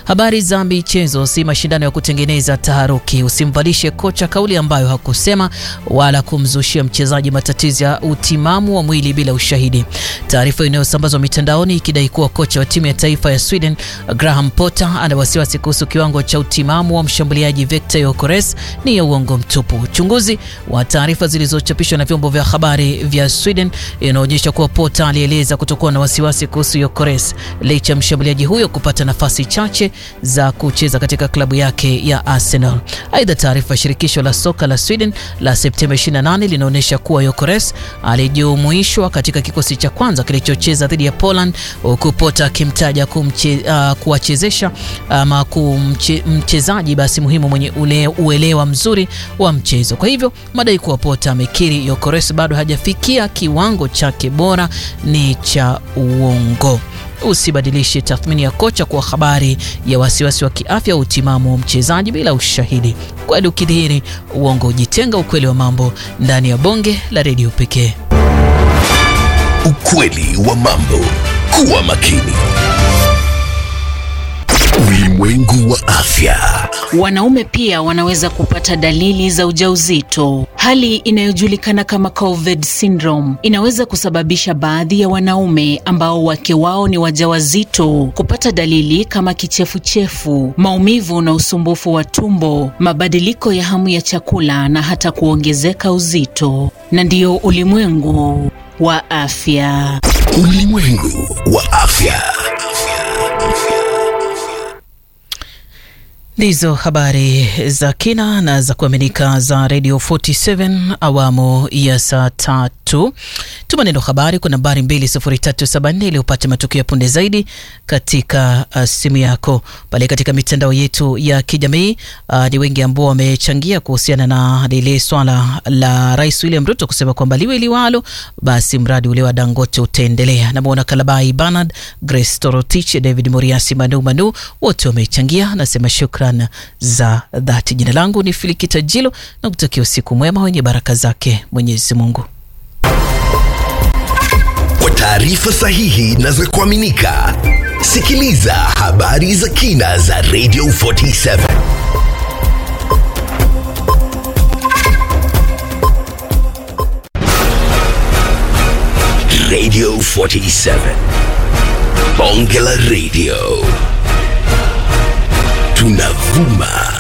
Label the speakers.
Speaker 1: Habari za michezo. Si mashindano ya kutengeneza taharuki. Usimvalishe kocha kauli ambayo hakusema wala kumzushia mchezaji matatizo ya utimamu wa mwili bila ushahidi. Taarifa inayosambazwa mitandaoni ikidai kuwa kocha wa timu ya taifa ya Sweden Graham Potter ana wasiwasi kuhusu kiwango cha utimamu wa mshambuliaji Victor Gyökeres ni ya uongo mtupu. Uchunguzi wa taarifa zilizochapishwa na vyombo vya habari vya Sweden inaonyesha kuwa Potter alieleza kutokuwa na wasiwasi kuhusu Gyökeres licha ya mshambuliaji huyo kupata nafasi chache za kucheza katika klabu yake ya Arsenal. Aidha, taarifa ya shirikisho la soka la Sweden la Septemba 28 linaonyesha kuwa Gyökeres alijumuishwa katika kikosi cha kwanza kilichocheza dhidi ya Poland, huku Potter akimtaja uh, kuwachezesha ama kumche, mchezaji basi muhimu mwenye ule, uelewa mzuri wa mchezo. Kwa hivyo madai kuwa Potter amekiri Gyökeres bado hajafikia kiwango chake bora ni cha uongo. Usibadilishe tathmini ya kocha kwa habari ya wasiwasi wa kiafya au utimamu wa mchezaji bila ushahidi. Kweli ukidhihiri, uongo ujitenga. Ukweli wa mambo ndani ya bonge la redio pekee.
Speaker 2: Ukweli wa mambo. Kuwa makini. Ulimwengu wa afya.
Speaker 3: Wanaume pia wanaweza kupata dalili za ujauzito. Hali inayojulikana kama COVID syndrome inaweza kusababisha baadhi ya wanaume ambao wake wao ni wajawazito kupata dalili kama kichefuchefu, maumivu na usumbufu wa tumbo, mabadiliko ya hamu ya chakula na hata kuongezeka uzito. Na ndiyo ulimwengu wa afya.
Speaker 2: Ulimwengu wa afya.
Speaker 1: Ndizo habari za kina na za kuaminika za Radio 47 awamu ya saa tatu. Tuma neno habari kwa nambari 20374 ili upate matukio ya punde zaidi katika uh, simu yako pale katika mitandao yetu ya kijamii. Uh, ni wengi ambao wamechangia kuhusiana na lile swala la Rais William Ruto kusema kwamba liwe liwalo, basi mradi ule wa Dangote utaendelea. Namwona Kalabai Bernard, Grace Torotich, David Moriasi, Manu Manu wote wamechangia, nasema shukran za dhati. Jina langu ni Filikita Jilo na kutakia usiku mwema wenye baraka zake Mwenyezi Mungu.
Speaker 2: Kwa taarifa sahihi na za kuaminika, sikiliza habari za kina za Radio 47. Radio 47. Bonge la Radio. Tunavuma